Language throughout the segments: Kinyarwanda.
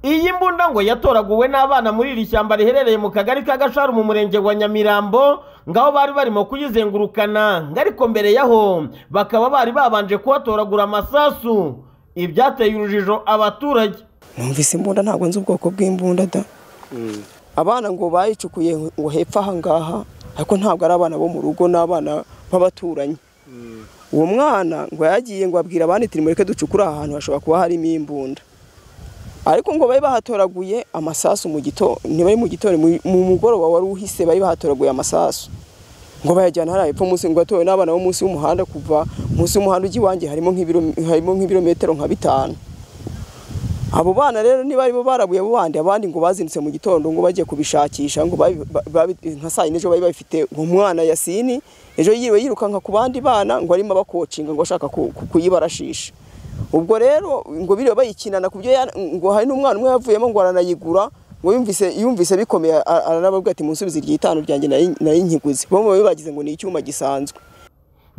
Iyi mbunda ngo yatoraguwe n'abana muri iri shyamba riherereye mu kagari ka Gasharu mu murenge wa Nyamirambo ngaho bari barimo kuyizengurukana ariko mbere yaho bakaba bari babanje kuhatoragura amasasu ibyateye urujijo abaturage numvise imbunda ntabwo nzi ubwoko bw'imbunda da abana ngo bayicukuye ngo hepfo aha ngaha ariko ntabwo ari abana bo mu rugo n'abana b'abaturanyi uwo mwana ngo yagiye ngo abwira abandi turi mureke ducukure aha hantu hashobora kuba harimo imbunda ariko ngo bari bahatoraguye amasasu mu gitondo ntibari mu gitondo mu mugoroba wari uhise bari bahatoraguye amasasu ngo bayajyana hariya hepfo munsi ngo atowe n'abana bo munsi y'umuhanda kuva munsi y'umuhanda ujya iwanjye harimo nk'ibirometero nka bitanu abo bana rero niba aribo barabuye abo bandi abandi ngo bazinutse mu gitondo ngo bajye kubishakisha ngo nka saa yine ejo bari babifite ngo umwana yasini ejo yiriwe yirukanka ku bandi bana ngo arimo abakocinga ngo ashaka kuyibarashisha ubwo rero ngo biriwe bayikinana ku byo ngo hari n'umwana umwe yavuyemo ngo aranayigura ngo yumvise yumvise bikomeye aranababwira ati munsubize iryitanu ryanjye nay'inkiguzi bo bagize ngo ni icyuma gisanzwe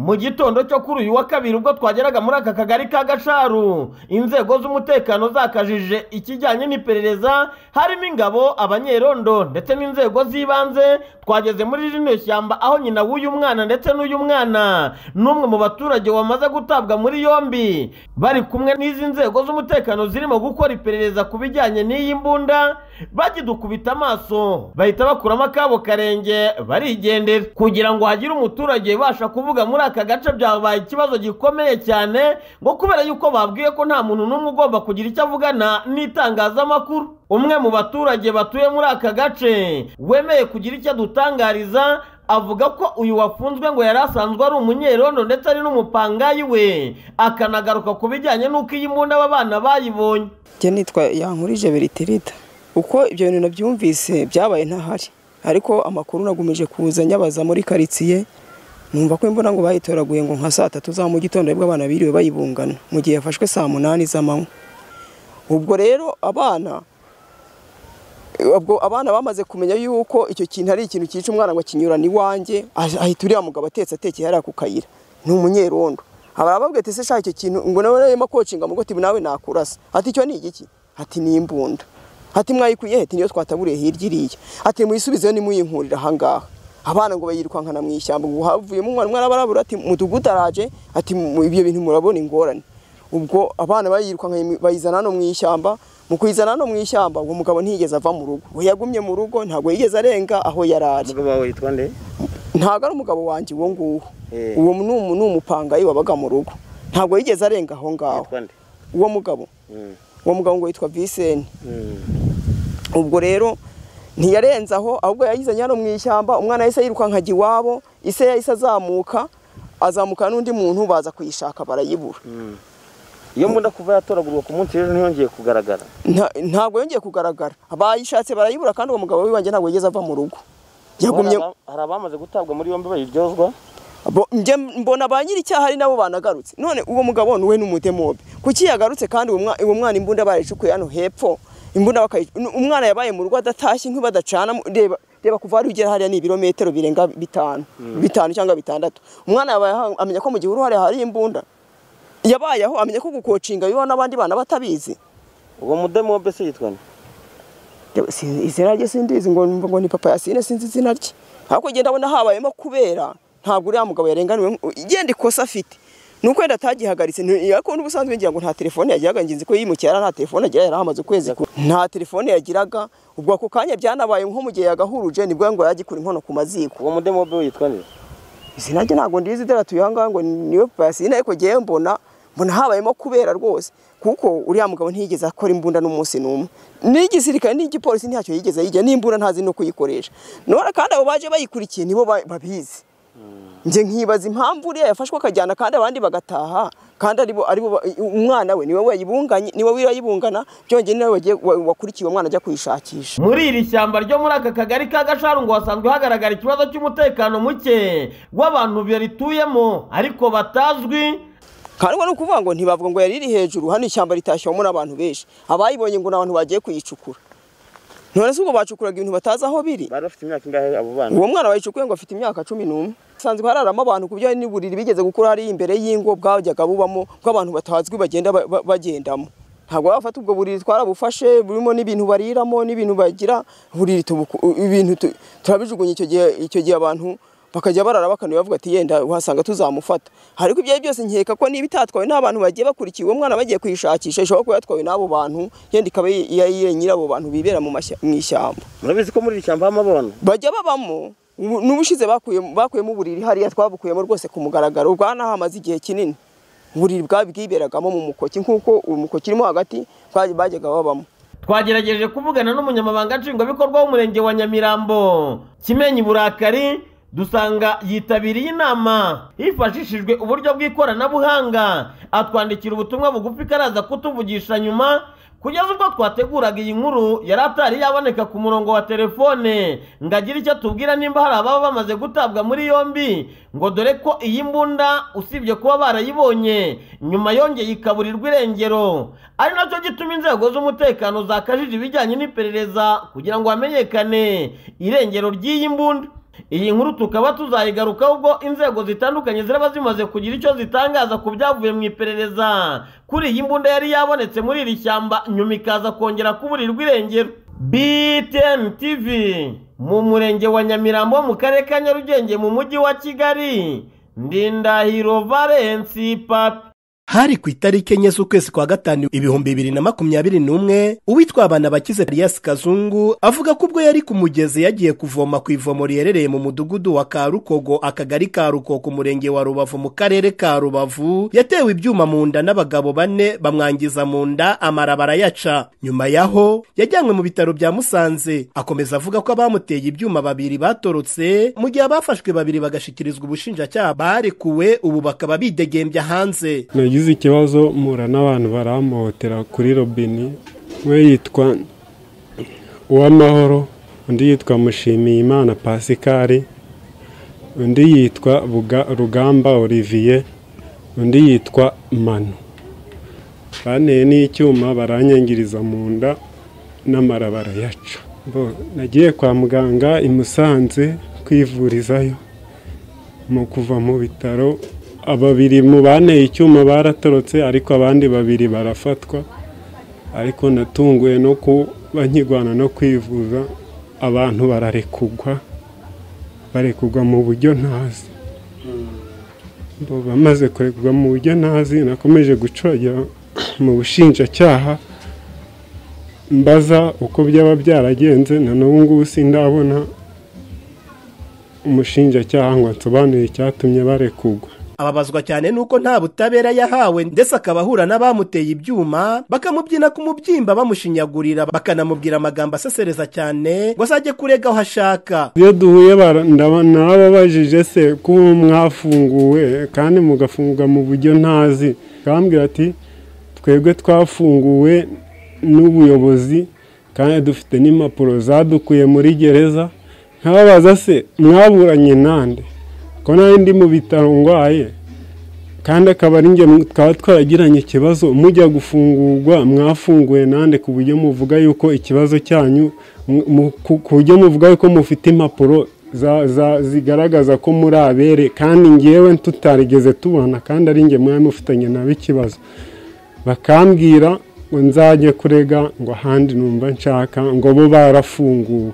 mu gitondo cyo kuri uyu wa kabiri ubwo twageraga muri aka kagari ka gasharu inzego z'umutekano zakajije ikijyanye n'iperereza harimo ingabo abanyerondo ndetse n'inzego z'ibanze twageze muri rino shyamba aho nyina w'uyu mwana ndetse n'uyu mwana n'umwe mu baturage wamaze gutabwa muri yombi bari kumwe n'izi nzego z'umutekano zirimo gukora iperereza ku bijyanye n'iyi mbunda bagidukubita amaso bahita bakuramo akabo karenge barigendera kugira ngo hagire umuturage ubasha kuvuga muri aka gace byabaye ikibazo gikomeye cyane ngo kubera yuko babwiye ko nta muntu n'umwe ugomba kugira icyo avugana n'itangazamakuru umwe mu baturage batuye muri aka gace wemeye kugira icyo adutangariza avuga ko uyu wafunzwe ngo yari asanzwe ari umunyerondo ndetse ari n'umupangayi we akanagaruka ku bijyanye n'uko iyi mbunda aba bana bayibonye njye nitwa yankurije beritirida uko ibyo bintu nabyumvise byabaye ntahari ariko amakuru nagumije kuza nyabaza muri karitsiye numva ko imbona ngo bayitoraguye ngo nka saa tatu za mu gitondo aribwo abana biriwe bayibungana mu gihe yafashwe saa munani z'amanywa ubwo rero abana ubwo abana bamaze kumenya yuko icyo kintu ari ikintu cyica umwana ngo akinyurane iwanjye ahita uriya mugabo atetse atekeye hariya ku kayira ni umunyerondo barababwira ati se shaka icyo kintu ngo nawe narimo kocinga mu goti nawe nakurasa ati icyo ni igiki ati ni imbunda ati mwayikuye heti niyo twataburiye hirya iriya ati muyisubizeyo nimuyinkurira ahangaha abana ngo bayirukankana mu ishyamba ngo havuyemo umwana umwana barabura ati mudugudu araje ati ibyo bintu murabona ingorane ubwo abana bayirukankanye bayizana hano mu ishyamba mu kuyizana hano mu ishyamba uwo mugabo ntiyigeze ava mu rugo we yagumye mu rugo ntabwo yigeze arenga aho yari ari ntabwo ari umugabo wanjye uwo nguwo uwo ni umupangayi wabaga mu rugo ntabwo yigeze arenga aho ngaho uwo mugabo uwo mugabo ngo yitwa viseni ubwo rero ntiyarenze aho ahubwo yayizanye hano mu ishyamba umwana yahise yirukankajya iwabo ise yahise azamuka azamuka n'undi muntu baza kuyishaka barayibura iyo mbunda kuva yatoragurwa ku munsi w'ejo ntiyongeye kugaragara ntabwo yongeye kugaragara bayishatse barayibura kandi uwo mugabo w'ibanjye ntabwo yigeze ava mu rugo yagumye hari abamaze gutabwa muri yombi bayiryozwa mbona ba nyir'icyaha ari nabo banagarutse none uwo mugabo ni we n'umudemobe kuki yagarutse kandi uwo mwana imbunda barayicukuye hano hepfo imbunda umwana yabaye mu rugo adatashye nk'ibadacana reba reba kuva hari ugera hariya ni ibirometero birenga bitanu bitanu cyangwa bitandatu umwana yabaye amenya ko mu gihe uruhare hari imbunda yabaye aho amenya ko gukocinga bibaho n'abandi bana batabizi uwo mudemobe se yitwa izina rye sindizi ngo ngo ni papa yasine sinzi izina rye ariko genda abona habayemo kubera ntabwo uriya mugabo yarenganiwe igenda ikosa afite nuko yenda atagihagaritse ariko n'ubusanzwe ngira ngo nta telefone yagiraga ngenzi ko yimukira nta telefone agira yari ahamaze ukwezi nta telefone yagiraga ubwo ako kanya byanabaye nko mu gihe yagahuruje nibwo ngo yagikura inkono ku maziko uwo mudemobe we yitwa nde izina rye ntabwo ndizi deratuye aha ngaha ngo niwe pasine ariko ngewe mbona mbona habayemo kubera rwose kuko uriya mugabo ntiyigeze akora imbunda n'umunsi n'umwe n'igisirikare n'igipolisi ntacyo yigeze yijya n'imbunda ntazi no kuyikoresha none kandi abo baje bayikurikiye nibo babizi njye nkibaza impamvu uriya yafashwe akajyana kandi abandi bagataha kandi aribo aribo umwana we niwe wayibunganye niwe wirayibungana byongeye nawe wakurikiye uwo mwana ajya kuyishakisha muri iri shyamba ryo muri aka kagari ka gasharu ngo hasanzwe hagaragara ikibazo cy'umutekano muke w'abantu barituyemo ariko batazwi kandi ni ukuvuga ngo ntibavuga ngo yariri hejuru hano ishyamba ritashyewemo n'abantu benshi abayibonye ngo ni abantu bagiye kuyicukura none se ubwo bacukuraga ibintu batazi aho biri bari bafite imyaka ingahe abo bana uwo mwana bayicukuye ngo afite imyaka cumi n'umwe hasanzwe hararamo abantu ku byo n'uburiri bigeze gukura hariya imbere y'ingo bwajyaga bubamo bw'abantu batazwi bagenda bagendamo ntabwo wafata ubwo buriri twarabufashe burimo n'ibintu bariramo n'ibintu bagira buriri tubuku- ibintu tu- turabijugunya icyo gihe icyo gihe abantu bakajya barara bakanuye bavuga ati yenda uhasanga tuzamufata ariko ibyo ari byo byose nkeka ko niba itatwawe n'abantu bagiye bakurikiye uwo mwana bagiye kuyishakisha ishobora kuba yatwawe n'abo bantu yenda ikaba yari nyir'abo bantu bibera mu mashya- mu ishyamba murabizi ko muri iri shyamba habamo abona bajya babamo ubu- n'ubushize bakuyemo bakuyemo uburiri hariya twabukuyemo rwose ku mugaragaro bwanaha hamaze igihe kinini uburiri bwari bwiberagamo mu mukoki nk'uko umukoki urimo hagati baj- bajyaga babamo twagerageje kuvugana n'umunyamabanga nshingwabikorwa w'umurenge wa nyamirambo kimenyi burakari dusanga yitabiriye inama hifashishijwe uburyo bw'ikoranabuhanga atwandikira ubutumwa bugufi karaza kutuvugisha nyuma kugeza ubwo twateguraga iyi nkuru yari atari yaboneka ku murongo wa telefone ngo agire icyo atubwira nimba hari ababa bamaze gutabwa muri yombi ngo dore ko iyi mbunda usibye kuba barayibonye nyuma yongeye ikaburirwa irengero ari nacyo gituma inzego z'umutekano zakajije ibijyanye n'iperereza kugira ngo hamenyekane irengero ry'iyi mbunda iyi nkuru tukaba tuzayigarukaho ubwo inzego zitandukanye ziraba zimaze kugira icyo zitangaza ku byavuye mu iperereza kuri iyi mbunda yari yabonetse muri iri shyamba nyuma ikaza kongera kuburirwa irengero BTN TV mu murenge wa Nyamirambo mu karere ka Nyarugenge mu mujyi wa Kigali Ndindahiro Valence Papi hari ku itariki enye z'ukwezi kwa gatanu ibihumbi bibiri na makumyabiri n'umwe uwitwa abana bakize elias kazungu avuga ko ubwo yari ku mugezi yagiye kuvoma ku ivomo riherereye mu mudugudu wa karukogo akagari ka rukoko umurenge wa rubavu mu karere ka rubavu yatewe ibyuma mu nda n'abagabo bane bamwangiza mu nda amara barayaca nyuma yaho yajyanywe mu bitaro bya musanze akomeza avuga ko abamuteye ibyuma babiri batorotse mu gihe abafashwe babiri bagashyikirizwa ubushinjacyaha barekuwe ubu bakaba bidegembya hanze nagize ikibazo mpura n'abantu barampotera kuri robini we yitwa uwamahoro undi yitwa mushimiyimana pasikari undi yitwa Buga- rugamba olivier undi yitwa manu banteye n'icyuma baranyangiriza mu nda n'amarabara yacu nagiye kwa muganga i Musanze kwivurizayo mu kuva mu bitaro babiri mu banteye icyuma baratorotse ariko abandi babiri barafatwa ariko natunguye no kuba nkirwana no kwivuza abantu bararekugwa barekugwa mu buryo ntazi Bo bamaze kurekugwa mu buryo ntazi nakomeje gucogera mu bushinjacyaha mbaza uko byaba byaragenze na n'ubu ngubu sindabona umushinjacyaha ngo ansobanurire icyatumye barekugwa ababazwa cyane nuko nta butabera yahawe ndetse akaba ahura n'abamuteye ibyuma bakamubyina ku mubyimba bamushinyagurira bakanamubwira amagambo asesereza cyane ngo azajye kurega aho ashaka iyo duhuye bara- ndaba- nababajije se kuba mwafunguwe kandi mugafunga mu buryo ntazi akambwira ati twebwe twafunguwe n'ubuyobozi kandi dufite n'impapuro zadukuye muri gereza nkababaza se mwaburanye nande ko nawe ndi mu bitaro ndwaye kandi akaba ari njye mu- twaba twaragiranye ikibazo mujya gufungurwa mwafunguye nande ku buryo muvuga yuko ikibazo cyanyu mu- mu- ku ku buryo muvuga yuko mufite impapuro za- za- zigaragaza ko muri abere kandi ngewe tutarigeze tubona kandi ari njye mwari mufitanye nawe ikibazo bakambwira ngo nzajye kurega ngo ahandi numva nshaka ngo bo barafunguwe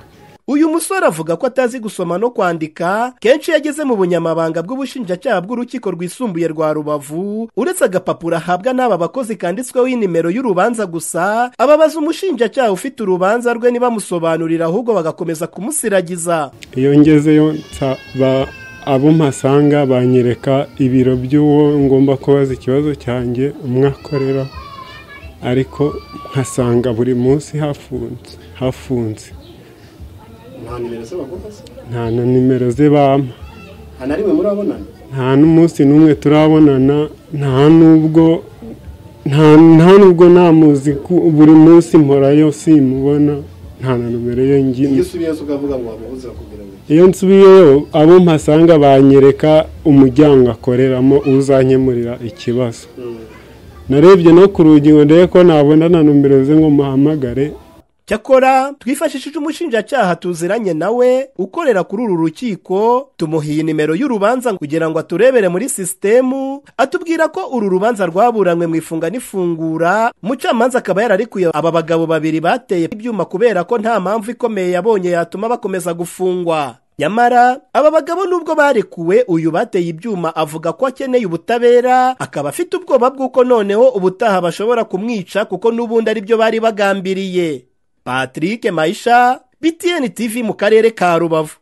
uyu musore avuga ko atazi gusoma no kwandika kenshi iyo ageze mu bunyamabanga bw'ubushinjacyaha bw'urukiko rwisumbuye rwa rubavu uretse agapapuro ahabwa n'aba bakozi kanditsweho inimero y'urubanza gusa ababaza umushinjacyaha ufite urubanza rwe ntibamusobanurira ahubwo bagakomeza kumusiragiza iyo ngezeyo nsa- ba- abo mpasanga banyereka ibiro by'uwo ngomba kubaza ikibazo cyanjye umwe akorera ariko nkasanga buri munsi hafunze hafunze nta nimero ze baguha se nta na nimero ze bampa nta na rimwe murabonana nta n'umunsi n'umwe turabonana nta n'ubwo nta nta n'ubwo namuzi ku- buri munsi mporayo simubona nta na numero ye iyo ngi- usubiyeyo ukavuga ngo wamubuze bakubwira ngo iyo nsubiyeyo abo mpasanga banyereka umuryango akoreramo uzanyemurira ikibazo narebye no ku rugi ngo ndebe ko nabona na nomero ze ngo muhamagare cyakora twifashishije umushinjacyaha tuziranye nawe ukorera kuri uru rukiko tumuhiye nimero y'urubanza kugira ngo aturebere muri sisitemu atubwira ko uru rubanza rwaburanywe mu ifunga n'ifungura umucamanza akaba yararekuye aba bagabo babiri bateye ibyuma kubera ko nta mpamvu ikomeye yabonye yatuma bakomeza gufungwa nyamara aba bagabo nubwo barekuwe uyu bateye ibyuma avuga ko akeneye ubutabera akaba afite ubwoba bw'uko noneho ubutaha bashobora kumwica kuko n'ubundi ari byo bari bagambiriye patrick mayisha btn tv mu karere ka rubavu